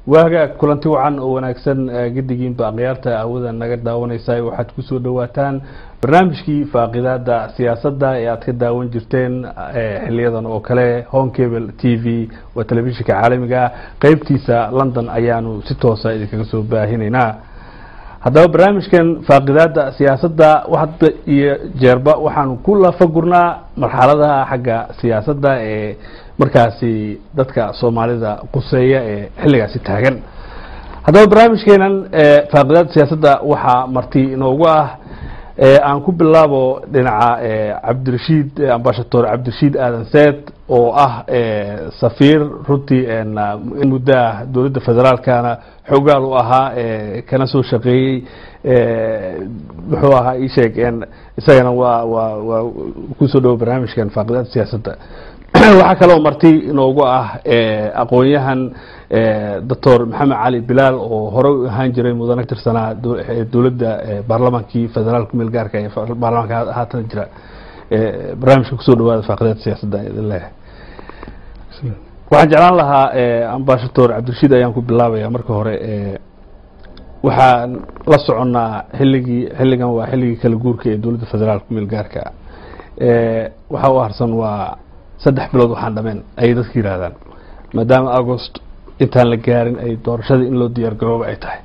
waaga kulanti wacan oo wanaagsan gedigiinba akhyaarta awada naga daawanaysa waxaad kusoo dhawaataan barnaamijkii faaqidaada siyaasadda ee aad ka daawan jirteen xiliyadan oo kale home cable t v waa telefishinka caalamiga qeybtiisa london ayaanu si toosa idinkaga soo baahinaynaa haddaba barnaamijkan faaqidaada siyaasadda hadda iyo jeerba waxaanu ku lafagurnaa marxaladaha xagga siyaasadda ee markaasi dadka soomaalida quseeya ee xilligaasi taagan haddaba barnaamijkeenan faaqidaada siyaasadda waxaa marti inoogu ah aan ku bilaabo dhinaca cabdirashiid ambashator cabdirashiid aadan seed oo ah safiir runtii muddo ah dowladda federaalkana xoogaal u ahaa kana soo shaqeeyey muxuu ahaa ii sheeg isagana waa waa waa kusoo dhawo barnaamijkan faaqidaada siyaasadda waxaa kaloo marti inoogu ah aqoon-yahan doctor maxamed cali bilaal oo hore u ahaan jiray mudane tirsanaa dowladda baarlamaankii federaal ku meel gaarka ee baarlamaanka haatan jira barnaamijka kusoo dhawaada faaqidaada siyaasadda idin leeyahay waxaan jeclaan lahaa ambashator cabdirashiid ayaan ku bilaabaya marka hore waxaan la soconnaa xilligii xilligan waa xilligii kala guurka ee dowladda federaal ku meel gaarka waxaa u harsan waa saddex bilood waxaan dhameen ayay dadka yihaahdaan maadaama agost intaan la gaarin ay doorashadii in loo diyaar garooba ay tahay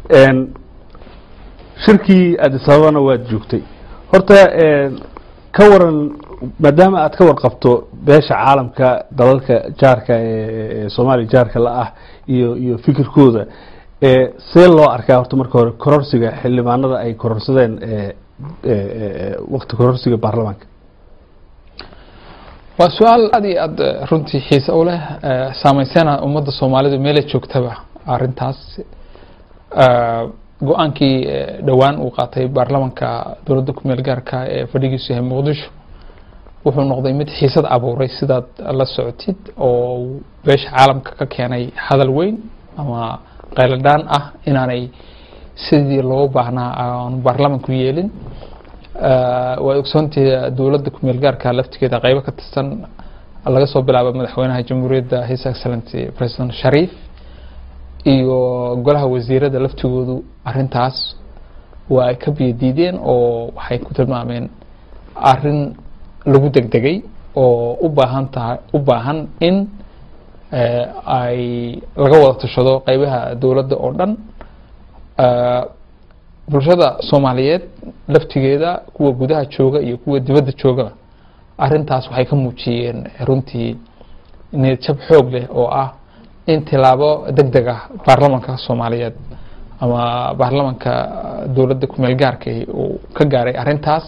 shirkii adisababana waad joogtay horta ka waran maadaama aad ka warqabto beesha caalamka dalalka jaarka ee soomaaliya jaarka la ah iyo iyo fikirkooda see loo arkaa horta marka hore kororsiga xildhibaanada ay kororsadeen wakti kororsiga baarlamaanka waa su-aal aad iyo aad runtii xiise u leh saameysana ummadda soomaalidu meelay joogtaba arintaas go-aankii dhowaan uu qaatay baarlamanka dowladda ku meel gaarka ee fadhigiisu yahay muqdisho wuxuu noqday mid xiisad abuuray sidaad la socotid oo beesha caalamka ka keenay hadal weyn ama qayladhaan ah inaanay sidii loo baahnaa aanu baarlamanku yeelin waa ogsoontii dowladda kumeel gaarka laftigeeda qeybo ka tirsan laga soo bilaabo madaxweynaha jamhuuriyadda his excellency president shariif iyo golaha wasiirada laftigoodu arintaas waa ay ka biyadiideen oo waxay ku tilmaameen arin lagu degdegay oo u baahan tahay u baahan in ay laga wada tashado qeybaha dowladda oo dhan bulshada soomaaliyeed laftigeeda kuwa gudaha jooga iyo kuwa dibadda joogaba arintaas waxay ka muujiyeen runtii niyadjab xoog leh oo ah in tilaabo deg deg ah baarlamanka soomaaliyeed ama baarlamanka dowladda kumeel gaarka uu ka gaaray arintaas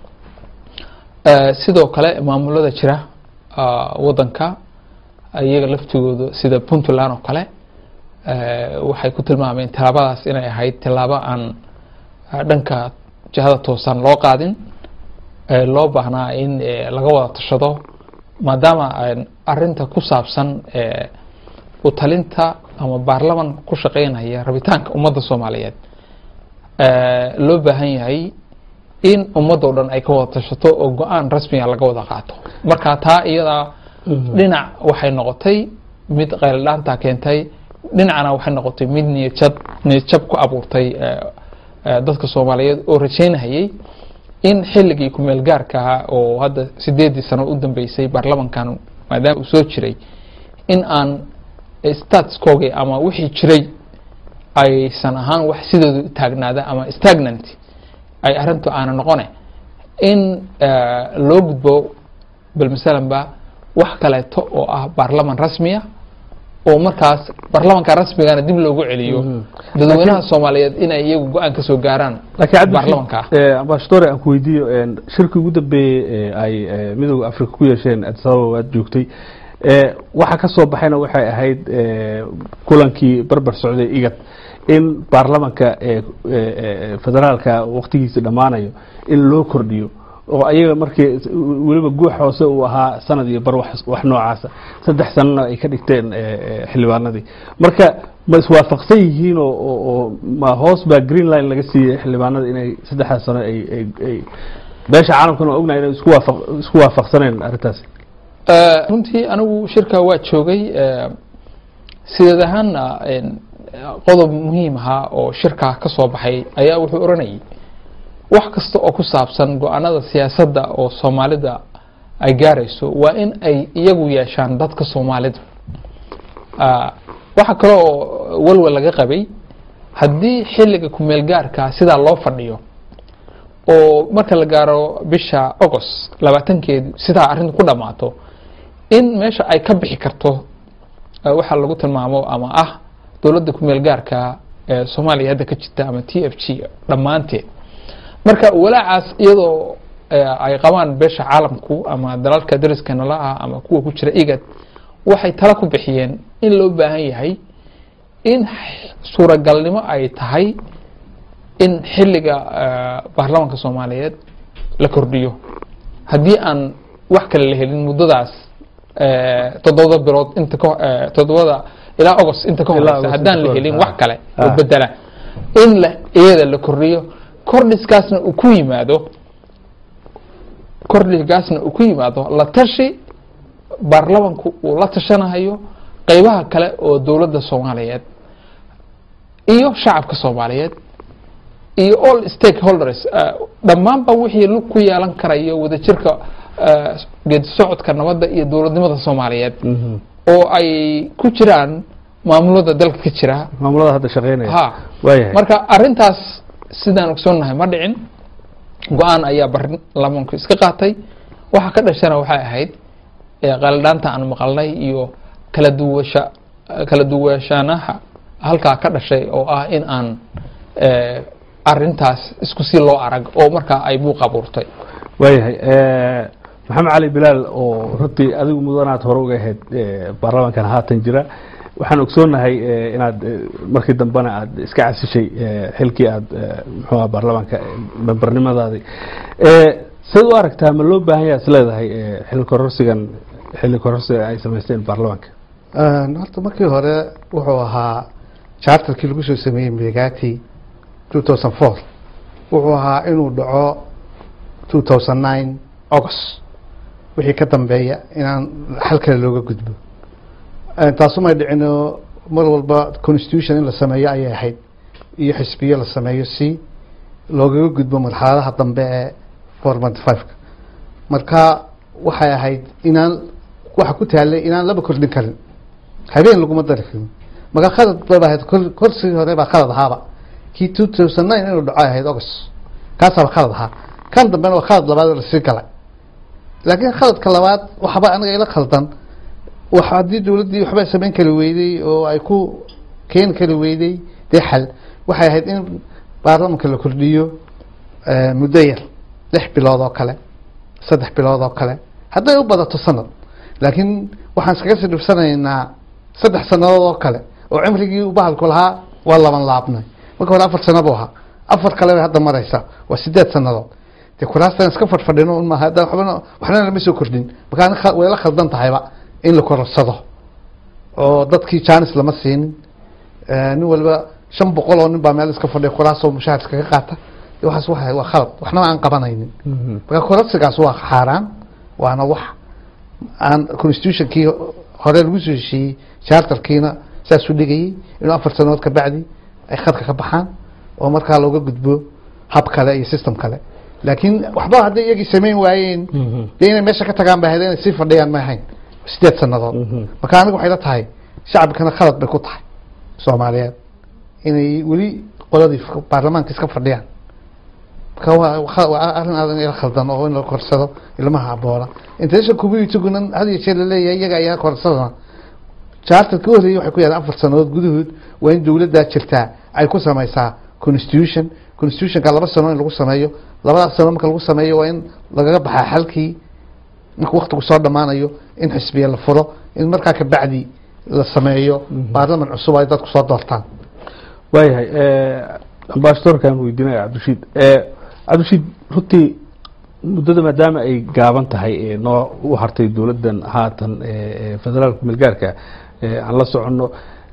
sidoo kale maamulada jira wadanka iyaga laftigooda sida puntland oo kale waxay ku tilmaameen tilaabadaas inay ahayd tilaabo aan dhanka jihada toosan loo qaadin loo baahnaa in laga wada tashado maadaama arinta ku saabsan utalinta ama baarlaman ku shaqeynaya rabitaanka ummadda soomaaliyeed loo baahan yahay in ummadda o dhan ay ka wada tashato oo go-aan rasmiga laga wada qaato marka taa iyadaa dhinac waxay noqotay mid qayladhaanta keentay dhinacna waxay noqotay mid niyadjab niyadjab ku abuurtay dadka soomaaliyeed oo rajeynahayay in xilligii kumeel gaarka ahaa oo hadda sideedii sano u dambeysay baarlamankan maadaama uu soo jiray in aan statskoogii ama wixii jiray aysan ahaan wax sidooda taagnaada ama stagnant ay arintu aana noqone in loo gudbo bal masalanba wax kaleeto oo ah baarlaman rasmiya oo markaas baarlamanka rasmigana dib loogu celiyo dadweynaha soomaaliyeed inay iyagu go-aan ka soo gaaraan baarlamanka ambashatore aan ku weydiiyo shirkii ugu dambeeyey ay midooda africa ku yeesheen adisababa waad joogtay waxa ka soo baxayna waxay ahayd kulankii barbar socday igad in baarlamanka federaalka waktigiisa dhammaanayo in loo kordhiyo oo ayaga markii weliba guux hoose uu ahaa sanad iyo bar wax noocaasa saddex sanana ay ka dhigteen xildhibaanadii marka ma iswaafaqsan yihiin oo ma hoos baa green line laga siiyey xildhibaanada inay saddexdaas sano ay beesha caalamkana waa ognahay inay isku waafaqsaneen arrintaasi runtii anigu shirka waa joogay sideed ahaanna qodob muhiim ahaa oo shirkaa ka soo baxay ayaa wuxuu oranayay wax kasta oo ku saabsan go-aanada siyaasadda oo soomaalida ay gaarayso waa in ay iyagu yeeshaan dadka soomaalida waxaa kale oo walwal laga qabay haddii xilliga kumeel gaarka sidaa loo fadhiyo oo marka la gaaro bisha agost labaatankeedu sidaa arrinta ku dhammaato in meesha ay ka bixi karto waxaa lagu tilmaamo ama ah dowladda kumeel gaarka ee soomaaliya hadda ka jirta ama t f g dhammaanteed marka walaacaas iyadoo ay qabaan beesha caalamku ama dalalka dariska nala ah ama kuwa ku jira igad waxay tala ku bixiyeen in loo baahan yahay in suuragalnimo ay tahay in xilliga baarlamaanka soomaaliyeed la kordhiyo haddii aan wax kale la helin muddadaas toddobada bilood inta ka toddobada ilaa agost inta ka horeysa haddaan la helin wax kale oo bedela in la iyada la kordhiyo kordhiskaasna uu ku yimaado kordhigaasna uu ku yimaado la tashi baarlamanku uu la tashanahayo qeybaha kale oo dowladda soomaaliyeed iyo shacabka soomaaliyeed iyo all stakeholders dhammaanba wixii lug ku yeelan karayo wadajirka geedi socodka nabadda iyo dowladnimada soomaaliyeed oo ay ku jiraan maamulada dalka ka jira maamulada hadda shaqeynaya ha waayahay marka arintaas sidaan ogsoonnahay ma dhicin go-aan ayaa baarlamanku iska qaatay waxa ka dhashana waxay ahayd qalidhaanta aan maqalnay iyo kala duwasha kala duwashaanaha halkaa ka dhashay oo ah in aan arintaas isku si loo arag oo markaa ay buuq abuurtay waayahay maxamed cali bilaal oo runtii adigu mudanaad hore uga ahayd baarlamaankan haatan jira waxaan ogsoonahay inaad markii dambena aad iska casishay xilkii aad muxuuha baarlamaanka membarnimadaadii siad u aragtaa ma loo baahan yaha is leedahay xilli kororsigan xilli kororsigan ay samaysteen baarlamaanka horta markii hore wuxuu ahaa charterkii lagu soo sameeyey megati two thousand four wuxuu ahaa inuu dhaco two thousand nine august wixii ka dambeeya inaan xal kale looga gudbo taasumay dhicino mar walba constitution in la sameeyo ayay ahayd iyo xisbiyo la sameeyo si loogaga gudbo marxaladaha dambe ee four monty fiveka marka waxay ahayd inaan waxa ku taalay inaan laba kordhin karin habeen laguma dari karin marka khalad baba ahayd korsigii hore baa khalad ahaaba kii two thousand nine inuu dhaco ahayd august kaasaaba khalad ahaa kan dambena waa khalad labaad oo lasii galay laakiin khaladka labaad waxba aniga ila khaldan wax haddii dowladdii waxba samayn kari weyday oo ay ku keeni kari weyday dee xal waxay ahayd in baarlamanka la kordhiyo muddo yar lix bilood oo kale saddex bilood oo kale hadday u badato sanad laakiin waxaan iskaga sii dhibsanaynaa saddex sanadood oo kale oo cimrigii u bahalku lahaa waa laban laabnay marka hore afar sano buu ahaa afar kale bay hadda maraysa waa sideed sanadood dee kuraastan iska fadhfadhino un maaha haddaan waxbana waxna lama soo kordhin marka way la khaldan tahayba in la kororsado oo dadkii janis lama siinin nin walba shan boqol oo nin baa meel iska fadhiya kuraasoo mushaar iskaga qaata waxaas wa waa khalad waxnaba aan qabanaynin marka kororsigaas waa xaaraan waana wax aan constitutionkii hore lagu soo heshiiyey charterkiina saas u dhigayay inuu afar sanood ka bacdi ay khadka ka baxaan oo markaa looga gudbo hab kale iyo system kale laakiin waxba hadday iyagii samayn waayeen dee inay meesha ka tagaan ba ahayd inay sii fadhiyaan ma ahayn sideed sanadood marka aniga waxay la tahay shacabkana khalad bay ku tahay soomaaliyeed inay weli qoladii baarlamaanka iska fadhiyaan marka waa arrin aadan ila khaldan oo in la korsado ilmaha aboona international communityguna had iyo jeer laleeyahay iyaga ayaa korsadana charterka u horreeyay waxay ku yahdeen afar sanadood gudahood waa in dowladdaa jirtaa ay ku samaysaa constitution constitutionka laba sano in lagu sameeyo labadaas sano marka lagu sameeyo waa in lagaga baxaa xalkii marka waktigu soo dhammaanayo in xisbiya la furo in markaa kabacdi la sameeyo baarlaman cusub ay dadku soo doortaan waayahay ambasadorkaan weydiinaya cabdishiid cabdishiid runtii muddada maadaama ay gaaban tahay noo u hartay dowladdan haatan federaalka milgaarka aan la soconno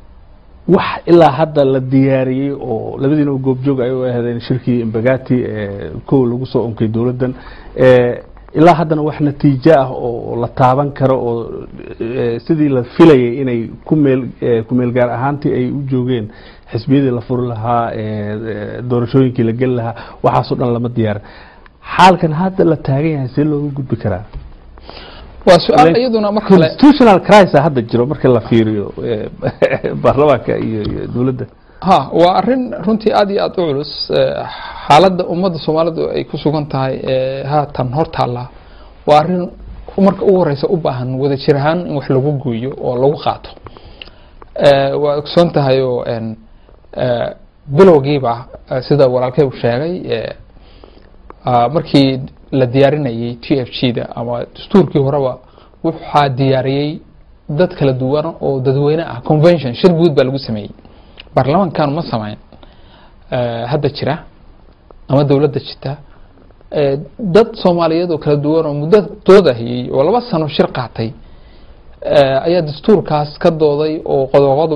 wax ilaa hadda la diyaariyey oo labadiina goobjoog ay u ahdeen shirkii imbagati kow lagu soo onkay dowladdan ilaa haddana wax natiijo ah oo la taaban karo oo eh, sidii la filayay inay ku meel eh, ku meel gaar ahaantii ay u joogeen xisbiyadii la furi lahaa eh, eh, doorashooyinkii la geli lahaa waxaasoo dhan lama diyaarin xaalkan hadda la taagan yahay see looga gudbi karaa waa su-aal iyaduna mar kale constitutional crisis hadda jiro marka la fiiriyo eh, baarlamaanka iyo iyo dowladda ha waa arin runtii aad iyo aad u culus Eh, xaaladda ummadda soomaalidu ay ku sugan tahay ee haatan hor taalla waa arin marka ugu horeysa u baahan wada jir ahaan in wax lagu gooyo oo lagu qaato Eh, waa ogsoon tahay oo en, eh, bilowgiiba eh, sida walaalkay uu sheegay eh, ah, markii la diyaarinayay t f g da ama dastuurkii horeba waxaa diyaariyey dad kala duwan oo dadweyne ah convention shir guud baa lagu sameeyey baarlamaankan ma samayn eh, hadda jira ama dowladda jirta eh, dad soomaaliyeed oo kala duwan oo muddo doodahayey oo laba sano shir qaatay eh, ayaa dastuurkaas ka dooday oo qodoqodo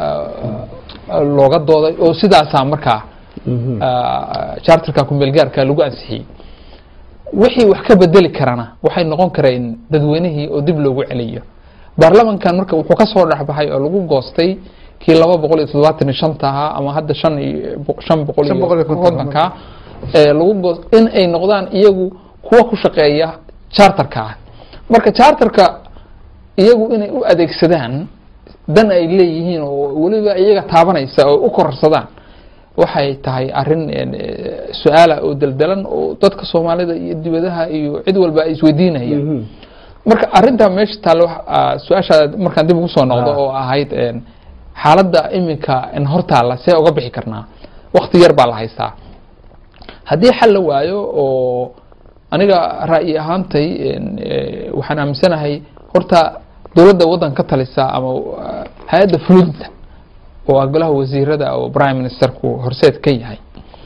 looga dooday oo sidaasaa markaa ah, charterka kumeelgaarka lagu ansixiyey wixii wax ka bedeli karana waxay noqon kareen dadweynihii oo dib loogu celiyo baarlamankan marka wuxuu ka soo dhexbaxay oo lagu goostay kii laba boqol iyo toddobaatan iyo shanta ahaa ama hadda shan iyo shan boqol Shan boqol iyo iyo konton. kontonka ee lagu goos in ay noqdaan iyagu kuwa ku shaqeeya charterka ah marka charterka iyagu inay u adeegsadaan dan ay leeyihiin oo weliba iyaga taabanaysa oo u kororsadaan waxay tahay arin een, eh, su-aala oo daldalan oo dadka soomaalida iyo dibadaha iyo cid walba ay isweydiinayaan Mhm. marka arintaa meesha taale wax- ah, su-aasha markaan dib ugu soo noqdo Ah. oo ahayd een, xaaladda iminka in hortaalla see uga bixi karnaa wakti yar baa la haystaa haddii xal la waayo oo aniga ra'yi ahaantay een, eh, waxaan aaminsanahay horta dowladda waddan ka talisa ama ah, hay-adda fulinta oo ah golaha wasiirada oo prime ministerku horseed ka yahay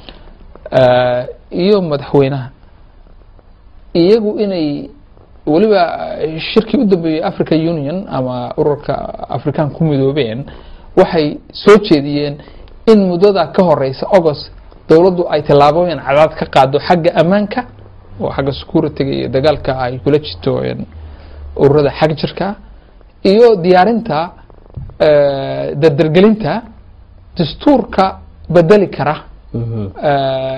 eh, iyo madaxweynaha iyagu inay weliba eh, shirkii u dambeeyey africa union ama ururka afrikaan ku midoobeen waxay soo jeediyeen in muddada ka horeysa august dowladdu ay tallaabooyin cadaad ka qaado xagga ammaanka oo xagga security-ga iyo dagaalka ay kula jirto een, ururada xag jirka iyo diyaarinta eh, dardargelinta dastuurka bedeli kara Mhm. eh,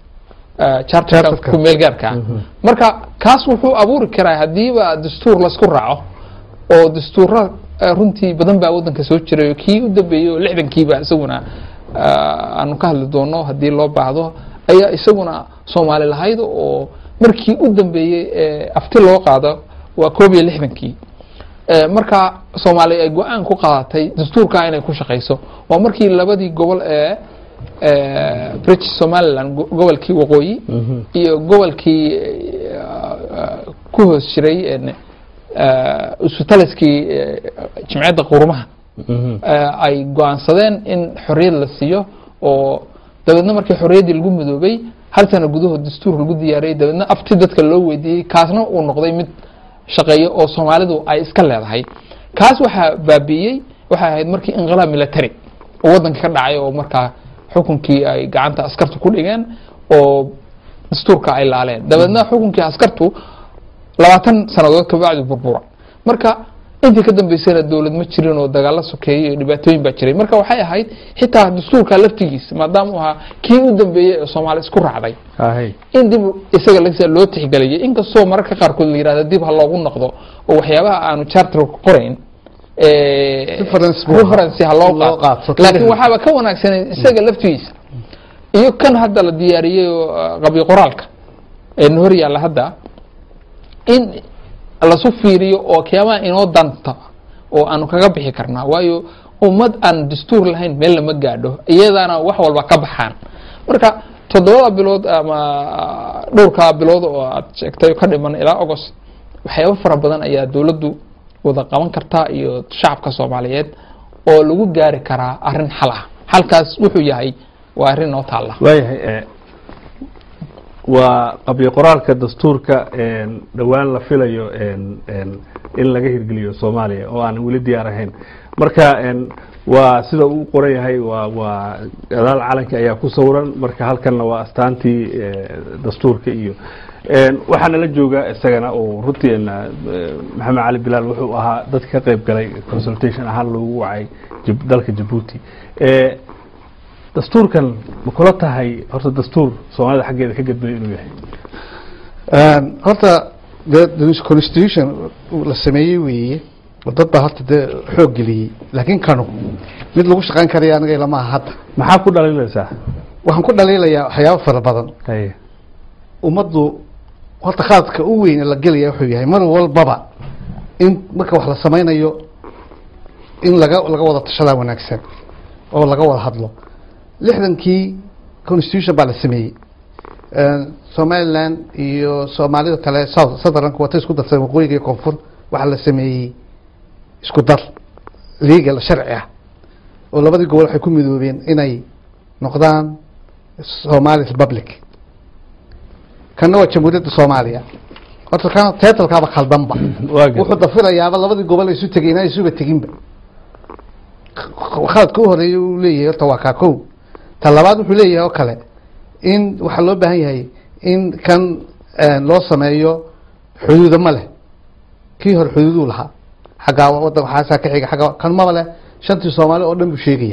eh, charterka Charterka. ku meel gaarka marka kaas wuxuu abuuri karaa hadiiba dastuur laisku raaco oo dastuura eh, runtii badan baa wadanka soo jiray oo kii u dambeeyey oo lixdankiiba isaguna eh, aanu ka hadli doono haddii loo baahdo ayaa isaguna soomaali lahayd oo markii u dambeeyey ee afti loo qaado waa koob iyo lixdankii Eh, marka soomaaliya ay go-aan ku qaadatay dastuurka inay ku shaqayso waa markii labadii gobol ee eh, british somaliland go- gobolkii waqooyi Mhm. iyo gobolkii eh, eh, ku hoos jiray en, eh, usutaliskii eh, jimciyadda qurumaha Mhm. eh, ay go-aansadeen in xorriyad la siiyo oo dabeedna markii xorriyaddii lagu midoobay hal sano gudahood dastuur lagu diyaariyey dabeedna afti dadka loo weydiiyey kaasna uu noqday mid shaqeeyo oo soomaalidu ay iska leedahay kaas waxaa baabi'iyey waxay ahayd markii inqilaab military oo waddanka ka dhacay oo markaa xukunkii ay gacanta askartu ku dhigeen oo dastuurka ay laaleen dabeedna xukunkii askartu labaatan sanadood kabacdi burbura marka intii ka dambeysana dowlad ma jirin oo dagaalo sokeeyey iyo dhibaatooyin baa jiray marka waxay ahayd xitaa dastuurka laftigiisa maadaama uu ahaa kii u dambeeyey ee soomaali isku raacday Ahay. in dib isaga lagsa loo tixgeliyay inkastoo mararka qaarkood la yihahda dib ha loogu noqdo oo waxyaabaha aanu charter qorayn eh, Reference buu ahaa. reference ha loo Loo qaato qaato. laakiin waxaaba ka wanaagsanay isaga laftigiisa iyo kan hadda la diyaariyey oo ah, qabyo qoraalka ee na hor yaalla hadda in lasu fiiriyo oo kiyaabaha inoo danta oo aanu kaga bixi karnaa waayo ummad aan dastuur lahayn meel lama gaadho iyadaana wax walba ka baxaan marka toddobada bilood ama dhowrkaa bilood oo aad sheegtay ka dhiman ilaa august waxyaabo fara badan ayaa dowladdu wada qaban kartaa iyo shacabka soomaaliyeed oo lagu gaari karaa arrin xal ah xalkaas wuxuu yahay waa arrin noo taalla waayahay eh, waa qabyo qoraalka dastuurka een, dhowaan la filayo een, een, in laga hirgeliyo soomaaliya oo aan weli diyaar ahayn marka een, waa sida uu qoran yahay waa waa gadaal calanka ayaa ku sawiran marka halkanna waa astaantii eh, dastuurka iyo Een, waxaa nala jooga isagana oo runtii een, eh, maxamed cali bilaal wuxuu ahaa dad ka qayb galay consultation ahaan loogu wacay Jib- dalka jabuuti Eh, dastuurkan ma kula tahay horta dastuur soomaalida xaggeeda ka gadbay inuu yahay horta de de constitution la sameeyey weeye oo dad baa horta dee xoog geliyey laakiin kanu mid lagu shaqayn karaya aniga ilama aha hadda maxaa ku dhalinaysaa waxaan ku dhaliilayaa waxyaabo fara badan haye ummaddu horta khaladka u weyn ee la gelaya wuxuu yahay mar walbaba in marka wax la samaynayo in laga laga wada tashadaa wanaagsan oo laga wada hadlo lixdankii constitution baa la sameeyey somaliland iyo soomaalida kale south southernka wata isku darsan waqooyiga iyo koonfur waxaa la sameeyey isku dar legal sharci ah oo labadii gobol waxay ku midoobeen inay noqdaan somali republic kana waa jamhuuriyadda soomaaliya horta kan teetalkaaba khaldanba waa gar- wuxuu dafirayaaba labadii gobol ay isu tegeen inay isuba teginba khaladka u horeeya uu leeyahay horta waa kaa kow ta labaad wuxuu leeyahay oo kale in waxaa loo baahan yahay in kan loo sameeyo xuduuda ma leh kii hore xuduuduu lahaa xaggaa wadan waxaasaa ka xiga xagga kan maba leh shantii soomaali oo dhan buu sheegaya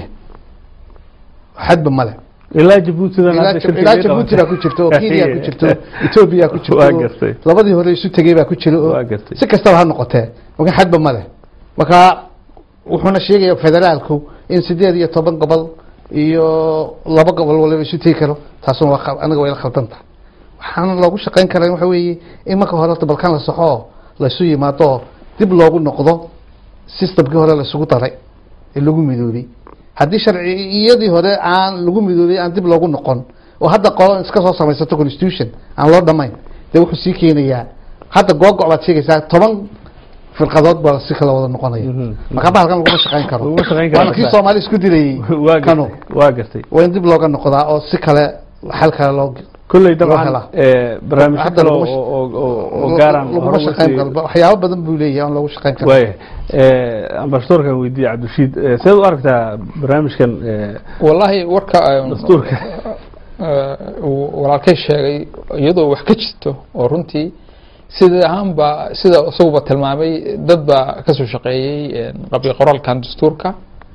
xadba ma leh ilaa jabuutidan ilaa hadda shirkii ilaa laga jabuuti qabatay. baa ku jirto oo kenya ku jirto ethiopia ku jirto Waa oo gartay. labadii hore isu tegey baa ku jira oo Waa gartay. si kastaba ha noqotee marka xadba ma leh marka wuxuuna sheegaya federaalku in sideed iyo toban gobol iyo laba gobol waliba isu tegi karo taasuna waa khal- anaga way la khaldan tahay waxaana loogu shaqayn karaa waxa weeye in marka hore horta balkan la saxo oo laysu yimaado oo dib loogu noqdo systemkii hore laysugu daray ee lagu midoobay haddii sharciyadii hore aan lagu midoobay aan dib loogu noqon oo hadda qolo iska soo samaysato constitution aan loo dhamayn dee wuxuu sii keenayaa hadda googo' baad sheegaysaa toban firqadood baa si kala wada noqonaya Mhm. marka bahalkan laguma shaqayn karo Laguma shaqayn karo. waana kii soomaali isku dilayay waa kanu gartay waa gartay waa in dib looga noqdaa oo si kale xal kale loo kolley Loo dabcan helaa. eh, barnaamijyo Hadda kale laguma sh- oo oo- oo- oo gaaraan laguma hore shaqayn usii- karo waxyaabo badan buu leeyahay aan loogu shaqayn karo waaya ambasadorkan weydiiye cabdirashiid eh, seed u aragtaa barnaamijkan eh, wallahi warka um, dastuurka uh, uu walaalkay sheegay iyadoo wax ka jirto oo runtii sida ahaanba sida isaguba tilmaamay dad baa kasoo shaqeeyey qabli qoraalkan dastuurka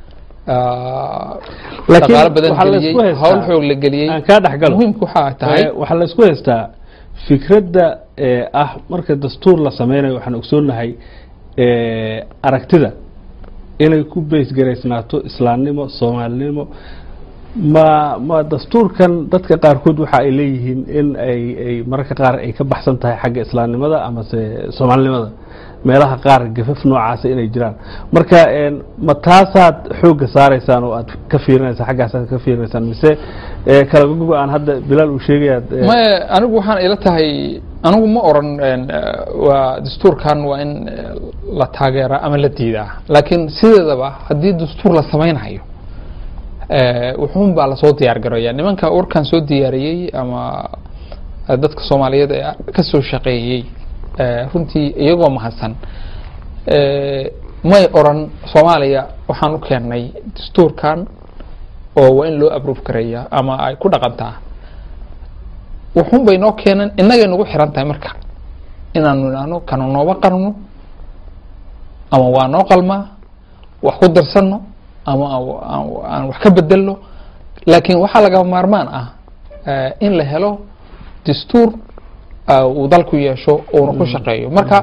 uh, Laakiin dhaqaalo badan waxaa la geliyey isku haystaa- hawl xoog la geliyey aan kaa dhex galo muhiimku waxaa tahay Eh, waxaa la isku haystaa fikradda eh, ah marka dastuur la sameynayo waxaan ogsoonahay eh, aragtida inay ku beysgaraysnaato islaamnimo soomaalinimo ma ma dastuurkan dadka qaarkood waxa ay leeyihiin in ay ay mararka qaar ay ka baxsan tahay xagga islaamnimada amase soomaalinimada meelaha qaar gafaf noocaasa inay jiraan marka een, ma taasaad xoogga saaraysaan oo aad ka fiirinaysaan xaggaasaad ka fiirinaysaan mise eh, kala gogo aan hadda bilaal uu sheegayaad eh, ma anigu waxaan ila tahay anigu ma oran een, eh, waa dastuurkan waa in eh, la taageera ama la diidaa laakiin sideedaba haddii dastuur la samaynayo eh, wuxuun baa lasoo diyaar garaya nimanka warkan soo diyaariyey ama eh, dadka soomaaliyeed ee ka soo shaqeeyey eh, runtii iyagoo mahadsan eh, may oran soomaaliya waxaan u keennay dastuurkan oo waa in loo abroof garaya ama ay ku dhaqantaa wuxuun bay noo keeneen innagay nagu xiran tahay marka inaanu idhaahno kanu nooba qarno ama waa noo qalmaa wax ku darsanno ama aan- aan- aan wax ka bedelno laakiin waxaa laga maarmaan ah eh, in la helo dastuur ah, uu dalku yeesho uuna ku shaqeeyo marka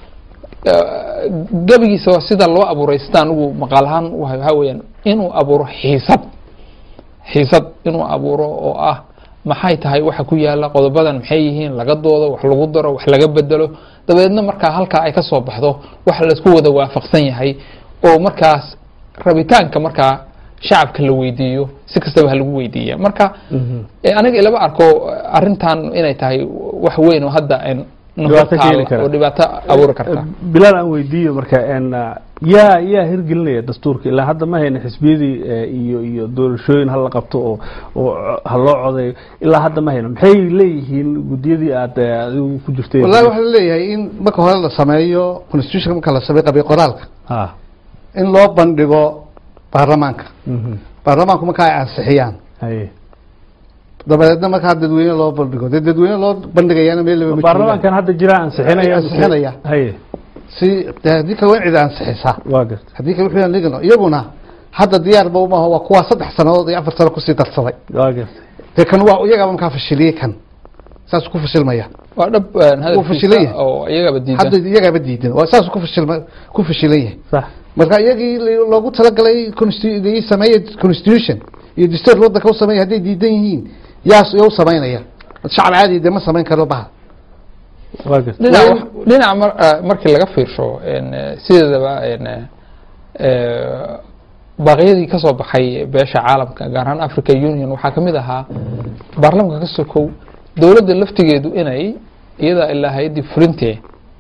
eh, gebigiisa waa sida loo abuuray sida anigu maqaal ahaan waxa waxaa weeyaan inuu abuuro xiisad xiisad inuu abuuro oo ah maxay tahay waxa ku yaala qodobadan maxay yihiin laga doodo wax lagu daro wax laga bedelo dabeedna markaa halkaa ay ka soo baxdo wax laisku wada waafaqsan yahay oo markaas rabitaanka markaa shacabka la weydiiyo si kastaba ha lagu weydiiya marka mhm. eh, aniga ilama arko arrintan inay tahay wax weyn oo hadda en Dhibaato keeni taalo kara. oo dhibaato abuuri karta bilaal aan weydiiyo marka een, yaa yaa hirgelinaya dastuurka ilaa hadda ma hayna xisbiyadii eh, iyo iyo doorashooyin hala qabto oo oo ha loo codeeyo ilaa hadda ma hayno maxay leeyihiin guddiyadii aad eh, adigu ku jirtay wallahi waxaa laleeyahay in marka hore la sameeyo constitution marka la sameeyo qabiil qoraalka ha in loo bandhigo baarlamaanka mhm. baarlamaanku marka ay ansixiyaan haye dabadeedna markaa dadweyne loo bandhigo dee dadweyne loo bandhigayaana meel laba ma baarlamaankan hadda jira ansixinaya Ansixinaya. haye si dee haddii kale waa in cid ansixisaa waa garta haddii kale wuxuu dhigno iyaguna hadda diyaarba umaha waa kuwaa saddex sanadood iyo afar sano kusii darsaday waa garta dee kan waa iyagaaba markaa fashiliyey kan saasuu ku fashilmaya waa dhab fashilan yahay. hadalkiisa oo iyagaba hadda diidan iyagaaba diidan waa saasuu ku fashilma ku fashilan yahay sax marka iyagii l- loogu talagalay consti- i sameeye constitution iyo dastuur wadanka u sameeya hadday diidan yihiin yaas ya u samaynaya shacab caadi dee ma samayn karo baha waa garta dhinaca Waa in- wax- dhinaca mar- eh, markii laga fiirsho en, eh, sideedaba en, eh, eh, baaqyadii ka soo baxay beesha caalamka gaar ahaan africa union waxaa kamid ahaa baarlamanka ka sokow dowladda laftigeedu inay iyada ilaa hay-addii furintee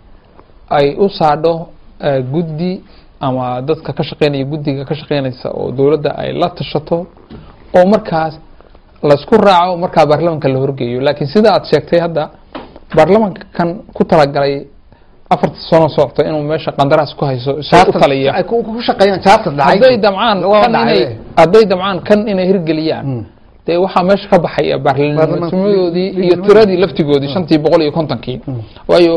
ay u saadho eh, guddi ama dadka ka shaqeynaya guddiga ka shaqeynaysa oo dowladda ay la tashato oo markaas laisku raaco markaa baarlamanka la horgeeyo laakiin sida aad sheegtay hadda baarlamanka kan ku talagalay afarta sano socota inuu meesha qandaraas ku hayso isagoo u taliya ay ku ku shaqeeyaan charter dhacay hadday damcaan waa kan dhacay. inay hadday damcaan kan inay hirgeliyaan Mm. dee waxaa meesha ka baxaya baarlamannimadoodii iyo Baarlamanka- tiradii laftigoodii shantii boqol iyo kontonkii waayo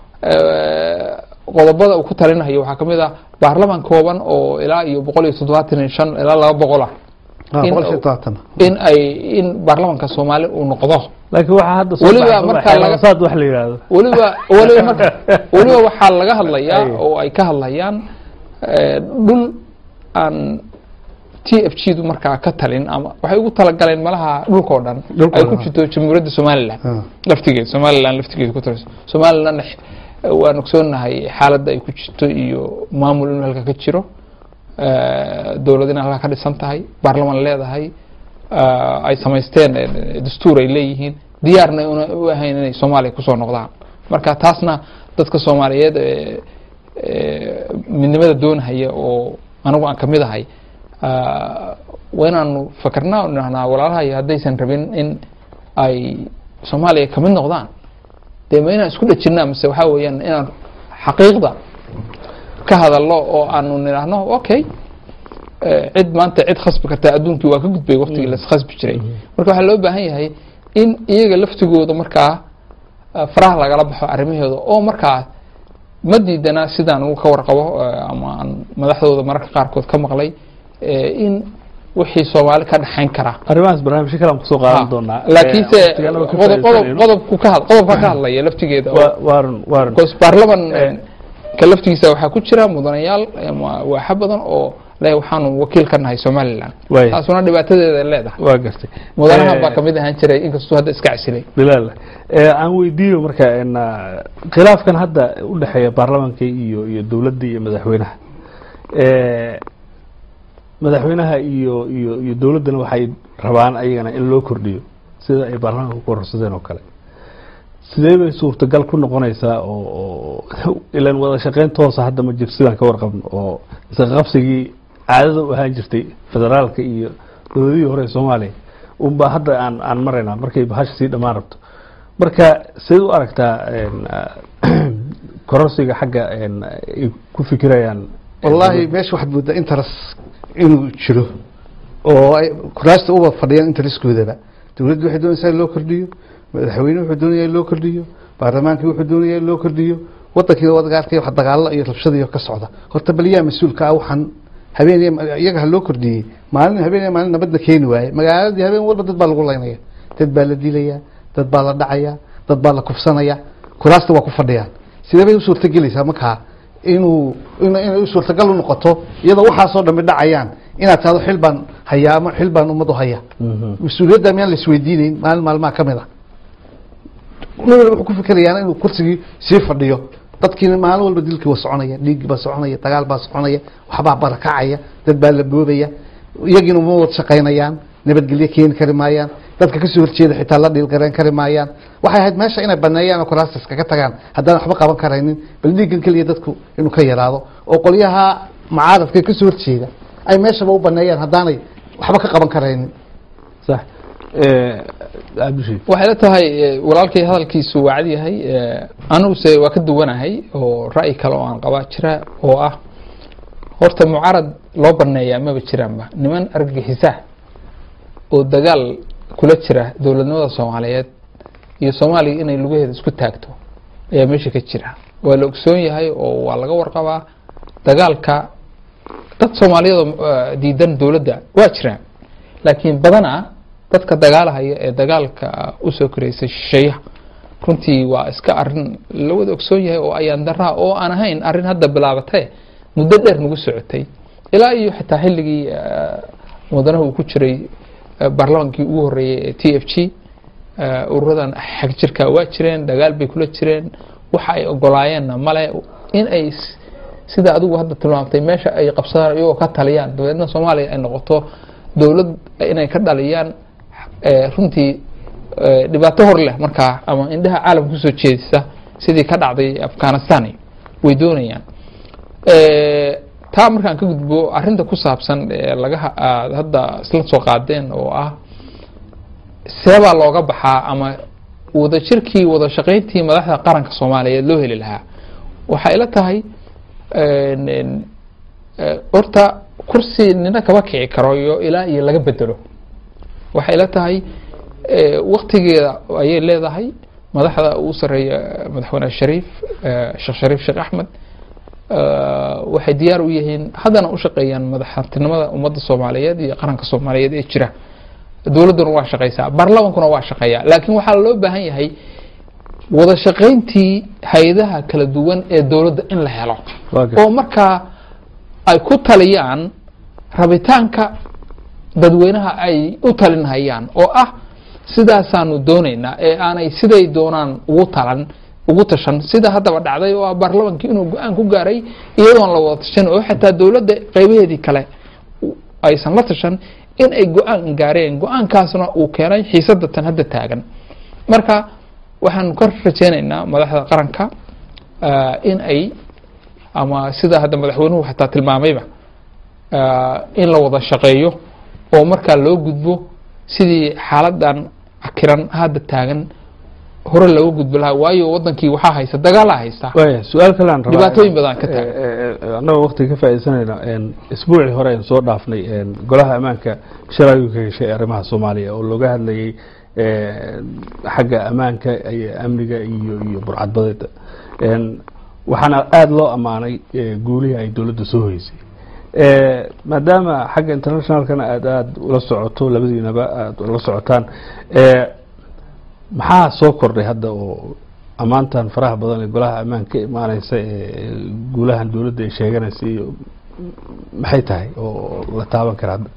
eh, qodobada uu ku talinayo waxaa kamid ah baarlaman kooban oo ilaa iyo boqol iyo toddobaatan iyo shan ilaa laba boqol ah Ah, in- boqol iyo todobaatan. in ay in baarlamanka soomaali uu noqdo laakiin waxaa hadda soo Weliba baxay markaa laga- xeeladasaad wax la yidhaahdo weliba weliba marka weliba waxaa laga hadlayaa Ay. oo ay ka hadlayaan eh, dhul aan t f g du markaa ka talin ama waxay ugu talagaleen malaha dhulkao dhan Dhulkao ay ku dhan. jirto jamhuuriyadda somalilan Ah. laftigeeda somalilan laftigeeda ku talayso somalilan waan ogsoonahay xaaladda ay ku jirto iyo maamul inuu halka ka jiro eh, dowlad in halka ka dhisan tahay baarlaman leedahay eh, ay samaysteen eh, dastuur ay leeyihiin diyaarna una u ahayn inay soomaaliya kusoo noqdaan marka taasna dadka soomaaliyeed ee ee, midnimada doonahaya oo anigu aan kamid ahay ah, waa inaanu fakarnaa oo idhahnaa walaalahay haddaysan rabin in ay soomaaliya kamid noqdaan dee ma inaan isku dhejinaa mise waxaa weeyaan inaan xaqiiqda ka hadalno oo aanu nidhaahno okay eh, cid maanta cid khasbi karta adduunkii waa ka gudbay waqtigii las khasbi jiray marka waxaa loo baahan yahay in iyaga laftigooda markaa eh, faraha lagala baxo arrimahooda oo markaa ma diidana sidaan ugu ka warqabo eh, ama aan madaxdooda mararka qaarkood ka maqlay eh, in wixii soomaali ka dhexayn kara arrimahaas barnaamijyo kale aan kusoo qaadan doonaa laakiinse Eh, waqtigaan oo ka qodob qodob faa'iidaysanayno. qodobku ka had- qodobka ka hadlaya laftigeeda oo- Waa- waarun waarun because baarlaman ka laftigiisa waxaa ku jira mudanayaal ama waaxa badan oo le waxaanu wakiil ka nahay somalilan Waay. taasuna dhibaatadeeda ay leedahay waa gartay mudanahan Eh, baa kamid ahaan jiray inkastuu hadda iska casilay bilaal eh, aan weydiiyo marka en, ah, khilaafkan hadda u dhexeeya baarlamanka iyo iyo dowladda iyo madaxweynaha Eh, madaxweynaha iyo iyo iyo dowladdana waxay rabaan ayagana in loo kordhiyo sida ay baarlamanka ku kororsadeen oo kale sidee bay suurtagal ku noqonaysaa oo oo ilan wada shaqeyn toosa hadda ma jirto sidaan ka warqabno oo isqabsigii caadada u ahaan jirtay federaalka iyo dowladihii hore ee soomaaliya unbaa hadda aan aan maraynaa markay bahasha sii dhammaan rabto marka sideed u aragtaa en, ah, kororsiga xagga en, ay ku fikirayaan wallahi meesha waxaad moodaa interest inuu jiro oo ay kuraasta uba fadhiyaan interestkoodaba dowladdu waxay doonaysaa in loo kordhiyo madaxweyne wuxuu doonayaa in loo kordhiyo baarlamaankii wuxuu doonayaa in loo kordhiyo wadankiina wadaga arkay wax dagaalo iyo rabshadiyo ka socda horta bal yaa mas-uulka ah waxaan habeen iyaga ha loo kordhiyey maalin habeen maalin nabadda keeni waaye magaaladii habeen walba dad baa lagu laynaya dad baa la dilaya dad baa la dhacaya dad baa la kufsanaya kuraasta waa ku fadhiyaan sidee bay u suurtagelaysaa markaa inuu in inay u suurtagal u noqoto iyadoo waxaasoo dhammi dhacayaan inaad tahdo xil baan hayaa ama xil baan ummad u haya Mhm. mas-uuliyadda miyaan la isweydiinayn maalin maalmaha ka mid a nin walba wuxuu ku fikerayaa inuu kursigii sii fadhiyo dadkiina maalin walba dilkii waa soconaya dhiiggii baa soconaya dagaal baa soconaya waxbaa barakacaya dad baa la boobaya iyagiina uma wada shaqaynayaan nabadgelyo keeni kari maayaan dadka kasoo horjeeda xitaa la dhiilgareen kari maayaan waxay ahayd meesha inay baneeyaan oo kuraastas kaga tagaan haddaan waxba qaban karaynin bal dhiiggan keliya dadku inuu ka yaraado oo qolyaha mucaaradka kasoo horjeeda ay meeshaba u baneeyaan haddaanay waxba ka qaban karaynin sax Eh, cabdishiid waxay la tahay eh, walaalkay hadalkiisu waa cad yahay eh, aniguse waa ka duwanahay oo ra'yi kale oo aan qabaa jira oo ah horta mucaarad loo baneeyaa maba jiraanba niman argagixisa oo dagaal kula jira dowladnimada soomaaliyeed iyo soomaaliya inay lugaheeda isku taagto ayaa meesha ka jira waa la ogsoon yahay oo waa laga warqabaa dagaalka dad soomaaliyada eh, diidan dowladda waa jiraan laakiin badanaa dadka dagaalahaya ee dagaalka usoo koreysay shisheeyaha runtii waa iska arin la wada ogsoon yahay oo ayaan daraa oo aan ahayn arin hadda bilaabatee muddo dheer nagu socotay ilaa iyo xitaa xilligii eh, mudanaha uu ku jiray eh, baarlamaankii ugu horeeyey ee t f g eh, ururadan xag jirka waa jireen dagaal bay kula jireen waxa ay ogolaayeenna male in ay s- sida adigu hadda tilmaamtay meesha ay qabsadaan iyagoo ka taliyaan dabeedna soomaaliya ay noqoto dowlad inay ka dhaliyaan eh, runtii eh, dhibaato hor leh markaa ama indhaha caalamka kusoo jeedisa sidii ka dhacday afghanistan way doonayaan Eh, taa markaan ka gudbo arinta ku saabsan ee laga ha- aad hadda isla soo qaadeen oo ah seebaa looga baxaa ama wadajirkii wada shaqayntii madaxda qaranka soomaaliyeed loo heli lahaa waxay ila tahay en- en, eh, horta kursi nina kama kici karo iyo ilaa iyo laga bedelo waxay ila tahay eh, waktigeeda ayay leedahay madaxda ugu sareeya madaxweyne shariif eh, sheekh shariif sheekh axmed eh, waxay diyaar u yihiin haddana u shaqeeyaan madaxtinimada ummadda soomaaliyeed iyo qaranka soomaaliyeed ee jira dowladduna waa shaqeysaa baarlamankuna waa shaqeeyaa laakiin waxaa loo baahan yahay wada shaqayntii hay-adaha kala duwan ee dowladda in la helo Waa gartay. oo markaa ay ku taliyaan rabitaanka dadweynaha ay u talinhayaan oo ah sidaasaanu doonaynaa ee aanay siday doonaan ugu talan ugu tashan sida haddaba dhacday oo ah baarlamankii inuu go-aan ku gaaray iyadoon la wada tashan oo xitaa dowladda qeybaheedii kale u- aysan la tashan in ay go-aan gaareen go-aankaasna uu keenay xiisada tan hadda taagan marka waxaanu ka rajeynaynaa madaxda qaranka ah, in ay ama sida hadda madaxweynuhu xataa tilmaamayba ah, in la wada shaqeeyo oo markaa loo gudbo sidii xaaladan akiran hadda taagan hore looga gudbo lahaa waayo wadankii waxaa haysta dagaalaa haysta waaya su-aal kale aan rabaa Dhibaatooyin badan ka taagan. Eh, eh, annagoo waqti ka faaidaysanayna isbuucii hore aynu soo dhaafnay en, golaha ammaanka shiraayu ka heshay arrimaha soomaaliya oo looga hadlayay eh, xagga ammaanka iyo amniga iyo iyo burcadbadeeda En, waxaana aada loo ammaanay eh, guulihii ay dowladda soo hoysay Eh, maadaama xagga internationalkana aada aada ula socoto labadiinaba aada ula socotaan eh, maxaa soo kordhay hadda oo ammaantan faraha badan ee golaha ammaan ka imaaneysa ee guulahan dowladda ay sheeganaysa iyo maxay tahay oo la taaban kara hadda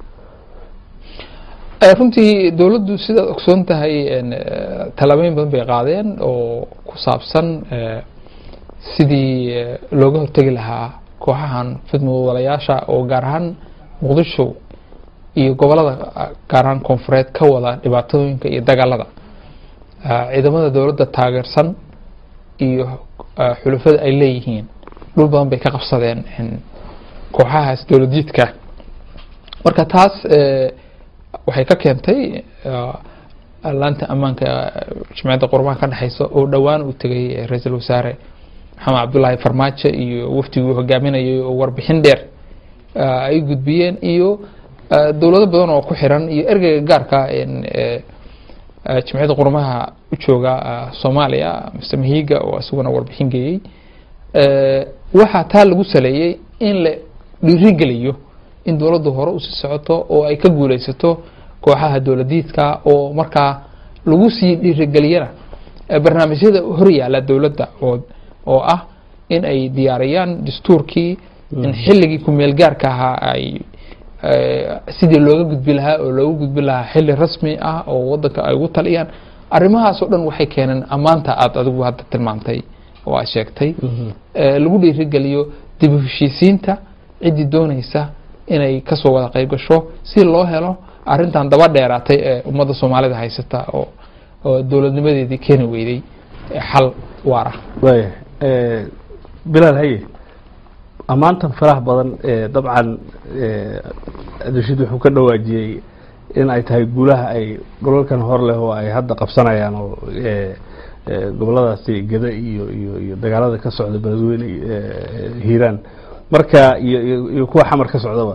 Eh, runtii dowladdu sidaad ogsoon tahay en, eh, tallaabooyin badan bay qaadeen oo ku saabsan eh, sidii eh, looga hortegi lahaa kooxahan fidmudwalayaasha oo gaar ahaan muqdisho iyo gobolada ah, gaar ahaan koonfureed ka wada dhibaatooyinka iyo dagaalada Ah, ciidamada dowladda taageersan iyo ah, xulufada ay leeyihiin dhul badan bay ka qabsadeen en, kooxahaas dowladjiidka marka taas eh, waxay ka keentay ah, laanta ammaanka eh, jimciyadda qurbaha ka dhexeysa oo dhowaan uu tegay eh, ra-iisul wasaare maxamed cabdulaahi farmaajo iyo wafdigii uu hogaaminayay oo warbixin dheer ah, ay gudbiyeen iyo ah, dowlado badan oo ku xiran iyo ergeyga gaarka en, eh, eh, jimciyadda qurmaha u jooga ah, soomaaliya mr mahiga oo isaguna warbixin geeyey Eh, waxaa taa lagu saleeyey in la dhiirigeliyo in dowladdu hore usii socoto oo ay ka guuleysato kooxaha dowladiidka oo markaa lagu sii dhiirigeliyana eh, barnaamijyada hor yaala dowladda oo oo ah in ay diyaariyaan dastuurkii in xilligii kumeel gaarka ahaa ay eh, sidii looga gudbi lahaa oo looga gudbi lahaa xilli rasmi ah oo wadanka ay ugu taliyaan arrimahaas oo dhan waxay keeneen ammaanta aada adigu hadda tilmaamtay oo aad sheegtay eh, lagu dhiirigeliyo dib u heshiisiinta ciddii dooneysa inay kasoo wada qayb gasho si loo helo arrintan daba dheeraatay ee ummadda soomaalida haysata oo oo dowladnimadeedii keeni weyday eh, xal waara waaya eh, bilaal haye ammaantan faraha badan ee dabcan eh, rashid wuxuu ka dhawaajiyey in ay tahay guulaha ay gobolkan hor leh oo ay hadda qabsanayaan oo eh, eh, goboladaasi geda iyo iyo iyo dagaalada ka socda beledweyne eh, hiiraan marka iyo iyo iyo kuwa xamar ka socdaba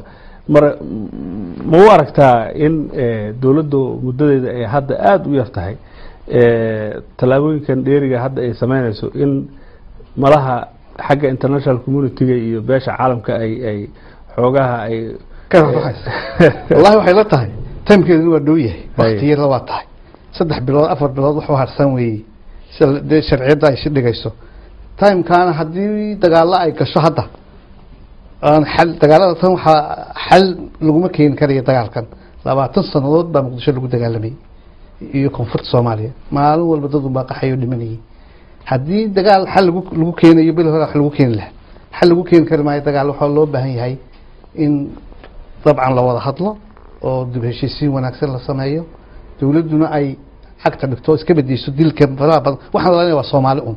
mara ma u aragtaa in eh, dowladdu muddadeeda ay hadda aada u yar tahay eh, tallaabooyinkan dheeriga hadda ay sameynayso in malaha xagga international community-ga iyo beesha caalamka ay ay xoogaha ay ka rafaxaysa wallahi waxay la tahay timekeeduna waa dhow yahay waktiyada waa tahay saddex bilood afar bilood wax u harsan weeye sida dee sharciyadda ay si dhigayso timekaana haddii dagaalo ay gasho hadda aan xal dagaalada tan waxaa xal laguma keeni karayo dagaalkan labaatan sannadood baa muqdisho lagu dagaalamayay iyo koonfurta soomaaliya maalin walba dad unbaa qaxayo dhimanayay haddii dagaal xal lagu lagu keenayo bil hore wax lagu keeni lahaa xal lagu keeni kari maayo dagaal waxaa loo baahan yahay in dabcan la wada hadlo oo dib heshiisiin wanaagsan la sameeyo dowladduna ay cagta dhigto iska bedeyso dilka faraha badan waxaan lalanaya waa soomaali un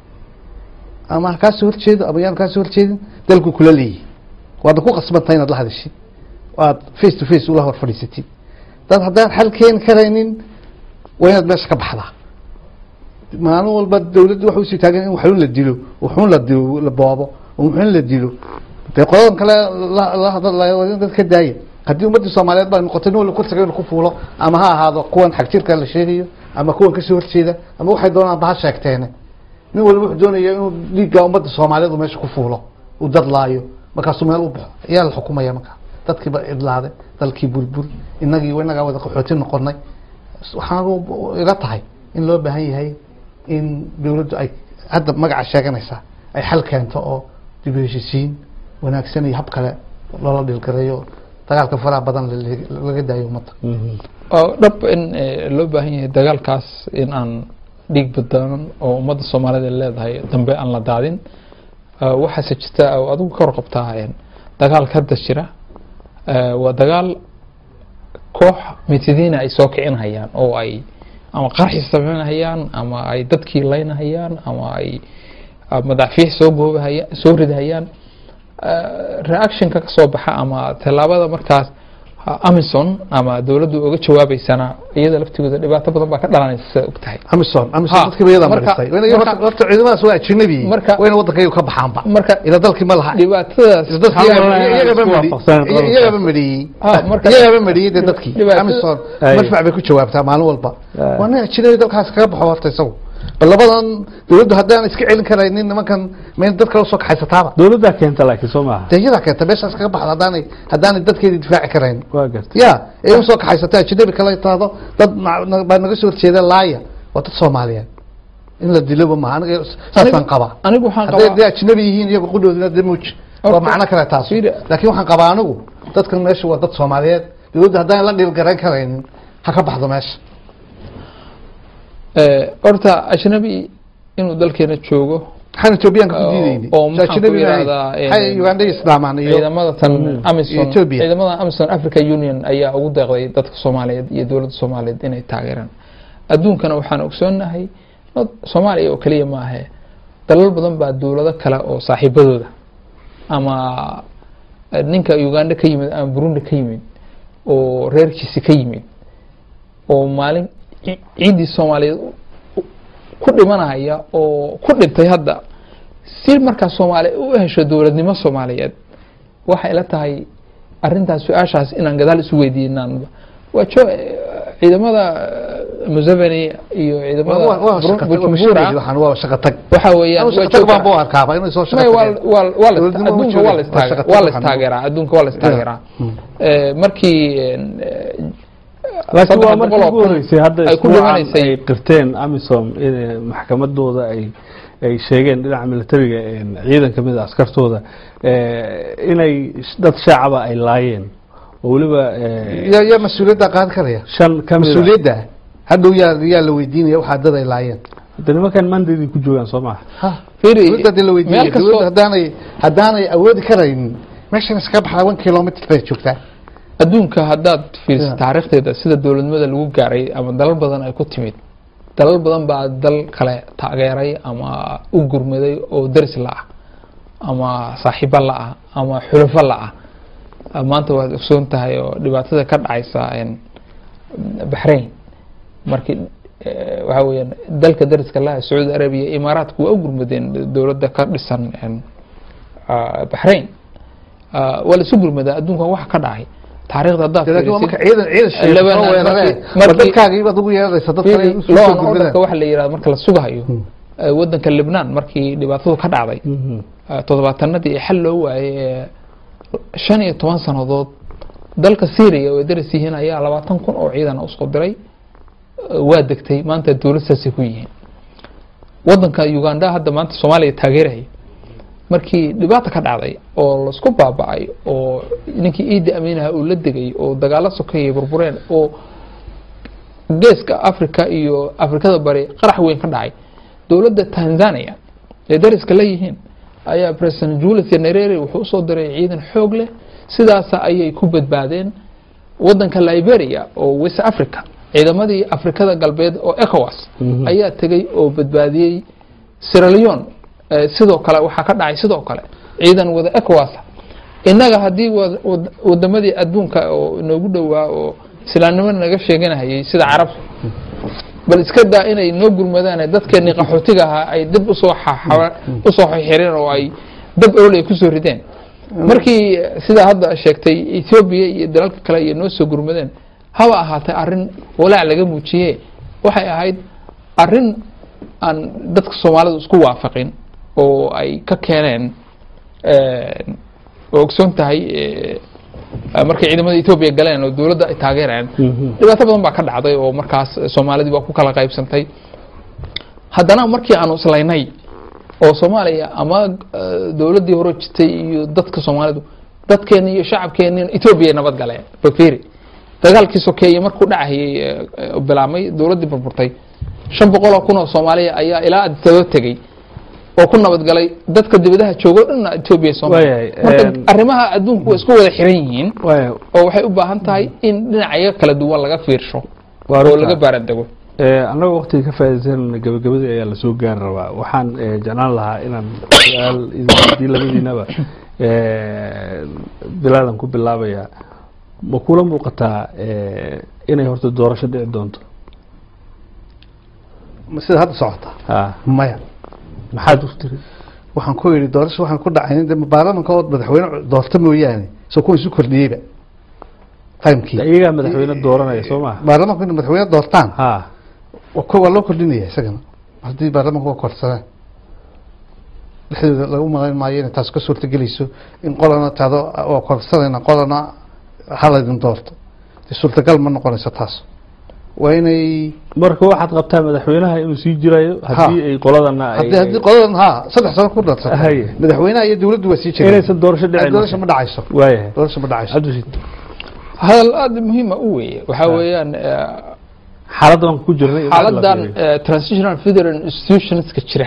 ama ha kaasoo horjeedo ama yaan kaasoo horjeedin dalku kula leeyahy waadna ku qasbantahay inaad la hadashid aad face to face ula hor fadhiisatid dad haddaan xal keeni karaynin waa inaad meesha ka baxdaa maalin walba dowladdu waxay usii taagan in waxun la dilo waxun la dilo la boobo waxun la dilo dee qoladan kale la- la hadlayo waa in dad ka daaya haddii ummaddii soomaaliyeed baa noqotay nin walba kursiga inuu ku fuulo ama ha ahaado kuwan xagjirka la sheegayo ama kuwan kasoo horjeeda ama waxay doonaan ba ha sheegteene nin walba wuxuu doonaya inuu dhiigga ummadda soomaaliyeed uu meesha ku fuulo uu dadlaayo markaasuu meel u baxo ayaa la xukumaya markaa dadkiiba idlaaday dalkii burbur inagii inagaa wada qaxooti noqonay waxaan ila tahay in loo baahan yahay in dowladdu ay hadda magaca sheeganaysaa ay xal keento oo dib u heshisiin wanaagsan iyo hab kale loola dhilgareeyo dagaalka faraha badan la- laga daayo ummadda oo dhab in eh, loo baahan yahay dagaalkaas in aan dhiig badaanan oo ummadda soomaalida ay leedahay dambe aan la daadin Eh, waxaase jirta oo adigu ka warqabtaa een, dagaalka hadda jira eh, waa dagaal koox mitadiina ay soo kicinhayaan oo ay ama qarxi sameynhayaan ama ay dadkii laynahayaan ama ay ah, madaafiix soo goobahaya soo ridhayaan Eh, reactionka ka soo baxa ama tallaabada markaas ah, amison ama dowladdu uga jawaabeysana iyada laftigooda dhibaato badan baa ka dhalanaysa sida og tahay amison amison Ha, dadkiiba iyadaa marka- maristay Wayna- marka- horta ciidamadaas waa ajnabi Marka- wayna waddankayga ka baxaanba marka ila dalkii ma laha dhibaatadaas Ila dadkii Waxaa iyaga- waraa iyagaba isku mari- waafaqsan qodobka. iyagaba mariyey Ah, marka- iyagaba mariyey dee dadkii Dhibaatada- amison Ay. madfac bay ku jawaabtaa maalin walba Ay. waa nin ajnabi dalkaas kaga baxo horta isagu bal labadan dowladdu haddaan iska celin karaynin nimankan mayn dad kale usoo kaxaysataaba dowladdaa keenta laakiin soo maaha dee iyadaa keenta meeshaas kaga baxda haddaanay haddaanay dadkeedii difaaci karayn waa garta ya ee usoo kaxaysata ajnabi kale taado dad na- na- baa naga soo horjeeda laaya waa dad soomaaliyeed in la diloba maaha aniga saasaan qabaa anigu waxaan hadday qabaa dee ajnabi yihiin iyago qudhoodina dee muuj waa Horta- macno kale taas Fiiri- laakiin waxaan qabaa anigu dadkan meesha waa dad soomaaliyeed dowladda haddaan la dhiilgarayn karaynin ha ka baxdo meesha Eh, horta ajnabi inuu dalkeena joogo maxaan etoobiyaanka ku Oo- diidayni oo maxaan ku yidhahdaa, maxay eh, uganda iyo islaamaan iyo ciidamada tan amison Ethiopia. ciidamada amison africa union ayaa ugu deeqday dadka soomaaliyeed iyo dowladda soomaaliyeed inay taageeraan adduunkana waxaan ogsoonahay not soomaaliya oo keliya maahe dalal badan baa dowlado kale oo saaxiibadooda ama eh, ninka uganda ka yimid ama burundi ka yimid oo reerkiisi ka yimid oo maalin ci- ciiddii soomaaliyeed u- u- ku dhimanaya oo ku dhintay hadda si markaa soomaaliya u hesho dowladnimo soomaaliyeed waxay la tahay arintaas su-aashaas inaan gadaal isu weydiinaan waa jo ciidamada eh, museveni iyo ciidamada waa waa Bur- shaqa tag waa Bujumbura mashiinadii waxaan waa shaqa tag waxa weeyaan anu waa shaqa tag baan joog- buu arkaaba inay soo shaqa May, waa tageen waa- waa la- Dowladnimo ma adduunka joogo, waa la waa istaageraa shaqa tag waa la waxaan- istaageraa adduunka waa la istaageraa Mm. Eh, markii eh, laakiin saddex waa boqol markii oo ugu kun horeysay hadda ay ku isbuucan dhimanaysay ay qirteen amisom in maxkamadooda ay ay sheegeen dhinaca militariga een, ciidan kamid a askartooda eh, inay dad shaacaba ay laayeen oo weliba eh, yaa yaa mas-uuliyadda qaadan karaya shan kamid a mas-uuliyadda hadhow yaa yaa la weydiinaya waxaa dad ay laayeen hadda nimankan mandaydii ku joogaan soo maha ha Fiiri, dowladda hadii la weydiinaya meel kastoo- dowladda haddaanay haddaanay awoodi karaynin meeshan iskaga baxda one kilomitr bay joogtaa adduunka haddaad fiiriso Yeah. taariikhdeeda sida dowladnimada lagu gaaray ama dalal badan ay ku timid dalal badan baa dal kale taageeray ama u gurmaday oo daris la-ah ama saaxiibo la-ah ama xulafo la-ah Ah, maanta waad ogsoon tahay oo dhibaatada ka dhacaysa een, baxrain markii eh, waxa weeyaan dalka dariska laha sacuudi arabiya imaaraadku waa u gurmadeen dowladda ka dhisan een, ah, baxrain Ah, waa la isu gurmadaa adduunkan waxa ka dhacay taariikhda haddaad laakiin waa marka fiirisid ciidan ciidan sheegay Lebanon soo weerareen markii- war dadkaagii baad ugu yeeraysa dad kale u soo law and gudbadaan orderka waxa la yidhahda marka la sugahayo eh, wadanka Lebanon markii dhibaatadu ka dhacday eh, toddobaatanadii ee xal loo waayay ee shan iyo toban sannadood dalka Syria oo ay daris yihiin ayaa labaatan kun oo ciidan usoo diray eh, waa degtay maanta dowlad saasay ku yihiin wadanka Uganda hadda maanta Soomaaliya taageeraya markii dhibaata ka dhacday oo laisku baaba'ay oo ninkii Idi Aminaha uu la degay oo dagaalo sokeeyay burbureen oo geeska Afrika iyo Afrikada bari qarax weyn ka dhacay dowladda Tanzania ee dariska la yihiin ayaa President Julius Nyerere wuxuu usoo diray ciidan xoog leh sidaas ayay ku badbaadeen wadanka Liberia oo West Africa ciidamadii Afrikada galbeed oo ECOWAS Mhm. ayaa tegay oo badbaadiyey Sierra Leone eh, sidoo kale waxaa ka dhacay sidoo kale ciidan wada ECOWAS innaga haddii wad- wad- wadamadii adduunka oo inoogu dhowaa oo islaamnimo naga sheeganahayay sida carabta bal iska daa inay noo gurmadaan dadkeenii qaxootiga ahaa ay dib usoo xaxa- usoo xireen oo ay dab olol ay kusoo rideen markii eh, sida hadda sheegtay Ethiopia iyo dalalka kale iyo noo soo gurmadeen haba ahaatee arrin walaac laga muujiyee waxay ahayd arrin aan dadka Soomaalidu isku waafaqin oo ay ka keeneen eh, oo ogsoon tahay eh, markay ciidamada Ethiopia galeen oo dowladda ay taageereen dhibaato badan baa ka dhacday oo markaas Soomaalidii baa ku kala qaybsantay haddana markii aanu islaynay oo Soomaaliya ama eh, dowladdii hore jirtay iyo dadka Soomaalidu dadkeena iyo shacabkeena Ethiopia nabad galeen fakiri dagaalkii sokeeye markuu dhacayay eh, eh, bilaamay dowladdii burburtay shan boqol oo kun oo Soomaaliya ayaa ilaa adisaba tegey oo ku nabadgalay dadka dibadaha joogo dhanna Ethiopia iyo Soomaaliya Waayahay, marka em, arrimaha adduunku waa isku wada xiran yihiin waaya oo waxay u baahan tahay in dhinacyo kala duwan laga fiirsho Waa oo runta. laga baarandego Eh, annagoo waqtiga ka faa'iidaysan gabagabadii ayaa lasoo gaari rabaa waxaan eh, jeclaan lahaa inaan su-aal idin weydiin labadiinaba eh, bilaadan ku bilaabaya ma kula muuqataa eh, inay horta doorasho dhici doonto sida hadda socota ha maya maxaad u tiri waxaan ku yidhi doorasho waxaan ku dhacayn de baarlamanka oo madaxweyne doorta mooyaane soo kuwa isu kordhiyeyba timekii iyagaa madaxweyne dooranaya soo maha baarlamanku inay madaxweyne doortaan ha waa ko- waa loo kordhinaya isagana haddii baarlamanku waa korsadaan dhexdooda lagu malayn maayo inay taas ka suurtagelayso in qolana tahdo waa korsanayna qolana halaydin doorto dee suurtagal ma noqonayso taas waa inay marka waxaad qabtaa madaxweynaha inuu sii jirayo haddii ay qoladana ay- haddii haddii qoladan ha saddex sano ku darsato Haye. madaxweynaha iyo dowladdu waa sii jireen inaysan doorasho dhicin doorasho ma dhacayso waayahay doorasho ma dhacayso cabdishid hadal aada muhiima u weeye waxaa Ah. weeyaan xaaladan ku jirnay in aad la xaaladan fiiriyo. eh, transitional federal institutionska jira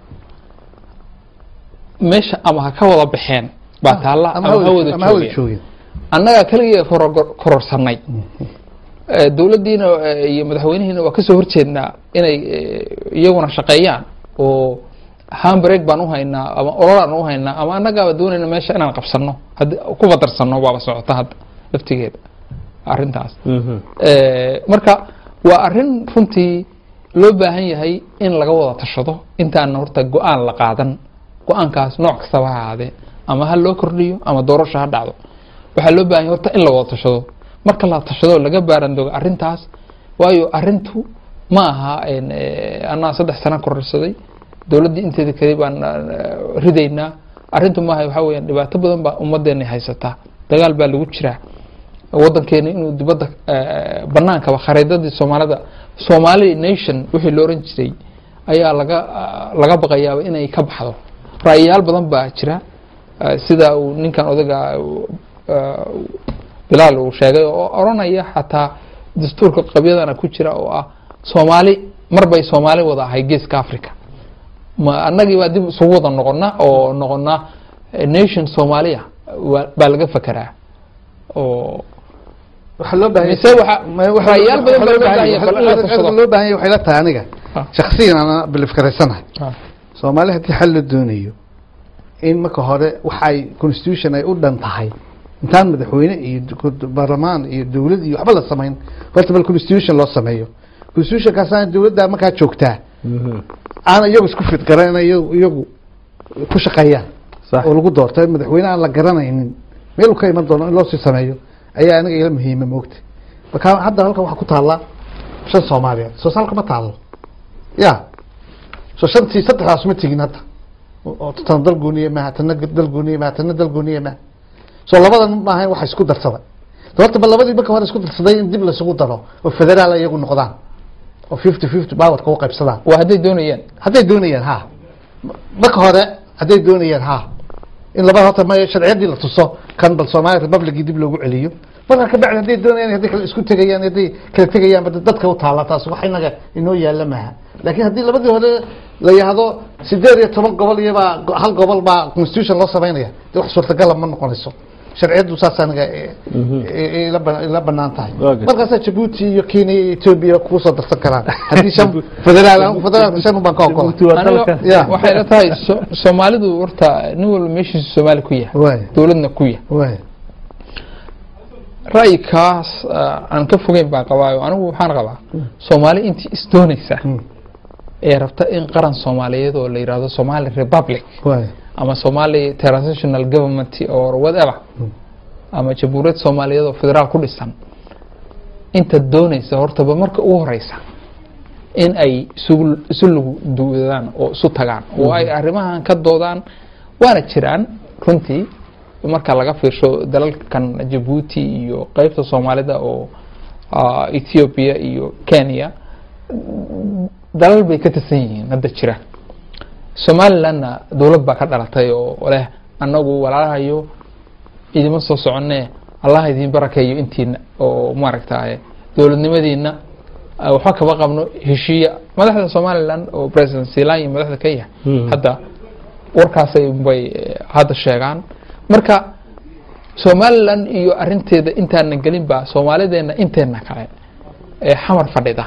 meesha ama ha ka wada baxeen baa taalla ama ha wada ama ha wada joogeen joogeen annaga kaliya koror- kororsanay Eh, dowladdiina eh, iyo madaxweynihiina waa kasoo horjeednaa inay eh, iyaguna shaqeeyaan oo handbrake baan u haynaa ama ololaan u haynaa ama annagaaba doonayna meesha inaan qabsano haddii ku fadarsano waaba socota hadda laftigeeda arrintaas Mhm. Eh, marka waa arrin runtii loo baahan yahay in laga wada tashado intaan horta go-aan la qaadan go-aankaas nooc kastaba ha ahaadee ama ha loo kordhiyo ama doorasho ha dhacdo waxaa loo baahan yahay horta in la wada tashado marka la tashado laga baarandogo arrintaas waayo arrintu ma aha en, eh, anaa saddex sano kororsaday dowladdii inteeda kale baan eh, ridaynaa arrintu maaha waxaa weeyaan dhibaato badan baa ummaddeena haysataa dagaal baa lagu jiraa wadankeena inuu dibadda eh, banaankaba khariidadii soomaalida somali nation wixii la oran jiray ayaa laga ah, laga baqayaaba inay ka baxdo ra'yayaal badan baa jira eh, sida uu ninkan odaga eh, bilaal uu sheegay oo oranaya xataa dastuurka qabyadana ku jira oo ah soomaali mar bay soomaali wada ahay geeska africa ma annagii baa dib isugu wada noqona oo noqona eh, nation soomaaliya waa- baa laga fekeraa oo waxaa loo baahan mise waxa- ra'yaal badan baa loo baahan yahay, bal in la tashado. loo baahan yahay waxay la tahay aniga Ah. shakhsiyan ana bilifkaraysanahay Ah. soomaali haddii xal la doonayo in marka hore waxay constitution ay u dhan tahay intaan madaxweyne iyo du- baarlamaan iyo dowlad iyo waxba la samayn horta bal constitution loo sameeyo constitutionkaasaan dowladda markaa joogtaa Mhm. aan iyagu isku fidgaran inay iyagu iyagu ku shaqeeyaan Sax. oo lagu doorto madaxweyne aan la garanaynin meel uu ka iman doono in loo sii sameeyo ayaa aniga ila muhiima moogta marka hadda halkan waxaa ku taalla shan soomaaliyeed soo salka ma taallo ya soo shantii saddexdaas ma tegin hadda oo tan dal gooniye maaha tana dal gooniye maaha tana dal gooniye maaha soo labadan maaha waxa isku darsaday horta ba labadii marka hore isku darsaday in dib laisugu daro oo federaal iyagu noqdaan oo fifty fifty powerka u qaybsadaan waa hadday doonayaan hadday doonayaan ha marka hore hadday doonayaan ha in labada horta ma sharciyadii la tuso kan bal Somali Republicii dib loogu celiyo marka ka bacdi hadday doonayaan hadday kala isku tegayaan hadday kala tegayaan bad dadka u taala taas wax inaga inoo yaala maaha laakiin haddii labadii hore la yahdo sideed iyo toban gobol iyo baa hal gobol baa constitution loo sameynaya de wax suurtagal ma noqonayso sharciyadu saas aniga ila ba- ila banaan tahay Okay. markaasaa Djibouti iyo Kenya iyo Ethiopia ku soo darsan karaan haddii shan federaal federaal shan baan ka ogola Djibouti waa aniga dalka Ya. waxay la tahay so- soomaalidu horta nin walba meeshiisu soomaali ku yahay waay dowladna ku yahay waay ra'yikaas ah, aan ka fogeyn baan qabaayo anigu waxaan qabaa soomaali intii isdoonaysa Hmm. ee rabta in qaran soomaaliyeed oo la yidhaahdo somali republic waay ama somali transitional government or whatever ama jamhuuriyad soomaaliyeed oo federaal ku dhisan inta doonaysa hortaba marka ugu horeysa in ay isugu isu lugu duudaan oo isu tagaan oo ay arrimahan ka doodaan waana jiraan runtii marka laga fiirsho dalalkan jabuuti iyo qeybta soomaalida oo ah, ethiopia iyo kenya dalal bay ka tirsan yihiin hadda jira somalilandna dowlad baa ka dhalatay oo leh annagu walaalahayo idima soo soconee allah idin barakeeyo intiina oo maaragtaye dowladnimadiina ah, waxba kama qabno heshiiya madaxda somaliland oo president silan iyo madaxda kenya Mhm. hadda warkaasay bay eh, hadda sheegaan marka somaliland iyo arinteeda intaana gelin baa soomaalideena inteena kale ee xamar fadhida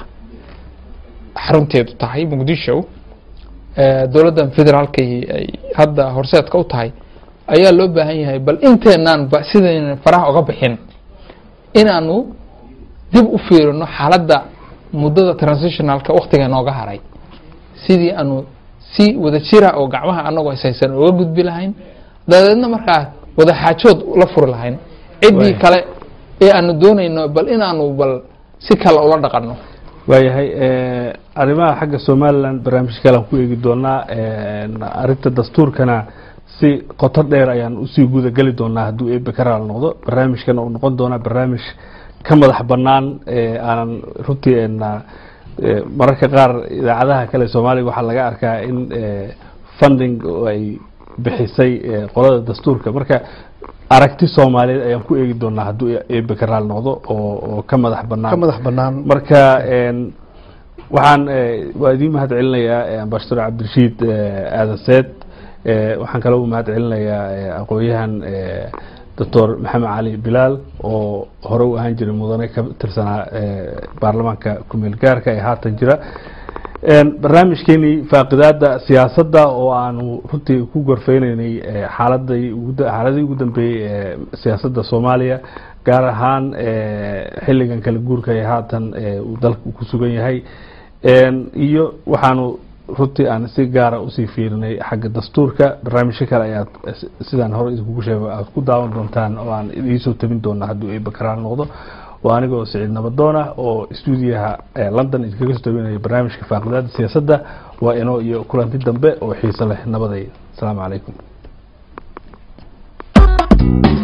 xarunteedu tahay muqdisho eh, dowladdan federaalka ay hadda horseedka u tahay ayaa loo baahan yahay bal inteenaan ba sidayna faraha uga bixin inaanu dib u fiirino xaaladda muddada transitionalka waktiga nooga haray sidii aanu si wada jira oo gacmaha anagoo ishaysan uga gudbi lahayn dabadeedna markaa wada xaajood la furi lahayn ciddii Waay. kale ee aanu doonayno bal inaanu bal si kale ula dhaqanno waayahay eh, arrimaha xagga somaliland barnaamij kale aan ku eegi doonaa eh, arrinta dastuurkana si qoto dheer ayaan usii guda geli doonaa hadduu eebe ka raal noqdo barnaamijkan uu noqon doonaa barnaamij ka madax bannaan eh, aanan runtii ena eh, mararka qaar idaacadaha kale soomaaliga waxaa laga arkaa in eh, funding oo ay bixisay eh, qolada dastuurka marka aragti soomaaliyeed ayaan ku eegi doonaa hadduu eebe ka raal noqdo oo oo ka madax bannaan ka madax banaan marka een, waxaan eh, waa idiin mahad celinayaa eh, ambassador cabdirashiid eh, aadan seed eh, waxaan kaloo u mahad celinayaa eh, aqoon-yahan eh, doctor maxamed cali bilaal oo hore u ahaan jiray mudane ka tirsanaa eh, baarlamaanka kumeel gaarka ee haatan jira Een, barnaamijkeenii faaqidaada siyaasadda oo aanu runtii ku gorfeyneynay eh, xaaladii ugu da- xaaladii ugu dambeeyey ee siyaasadda soomaaliya gaar ahaan eh, xilligan kala guurka ee haatan eh, uu dalka ku sugan yahay Een, iyo waxaanu runtii aan si gaara usii fiirinay xagga dastuurka barnaamijyo kale ayaad eh, si- sidaan hore idinkugu sheego aad ku daawan doontaan oo aan idiisoo tabin doona hadduu eeba karaan noqdo waa anigoo siciid nabadoon ah oo stuudiyaha eh, london idinkaga soo tabinaya barnaamijka faaqidaada siyaasadda waa inoo iyo kulanti dambe oo xiiso leh nabaday asalaamu calaykum